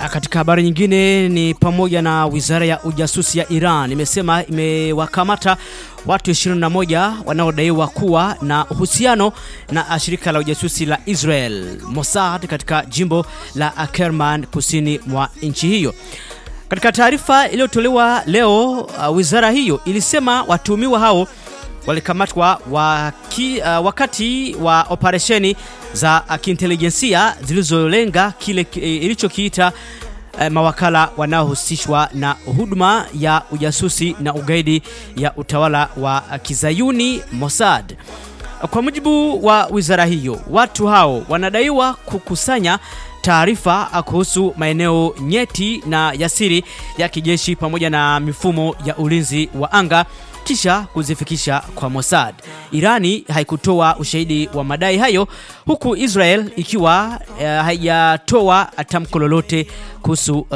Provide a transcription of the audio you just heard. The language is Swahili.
Katika habari nyingine ni pamoja na wizara ya ujasusi ya Iran imesema imewakamata watu 21 wanaodaiwa kuwa na uhusiano na shirika la ujasusi la Israel Mossad katika jimbo la Kerman kusini mwa nchi hiyo. Katika taarifa iliyotolewa leo, uh, wizara hiyo ilisema watuhumiwa hao walikamatwa waki, uh, wakati wa operesheni za uh, kiintelijensia zilizolenga kile uh, ilichokiita uh, mawakala wanaohusishwa na huduma ya ujasusi na ugaidi ya utawala wa uh, kizayuni Mossad. Kwa mujibu wa wizara hiyo, watu hao wanadaiwa kukusanya taarifa kuhusu maeneo nyeti na yasiri ya kijeshi pamoja na mifumo ya ulinzi wa anga kisha kuzifikisha kwa Mossad. Irani haikutoa ushahidi wa madai hayo huku Israel ikiwa uh, haijatoa tamko lolote kuhusu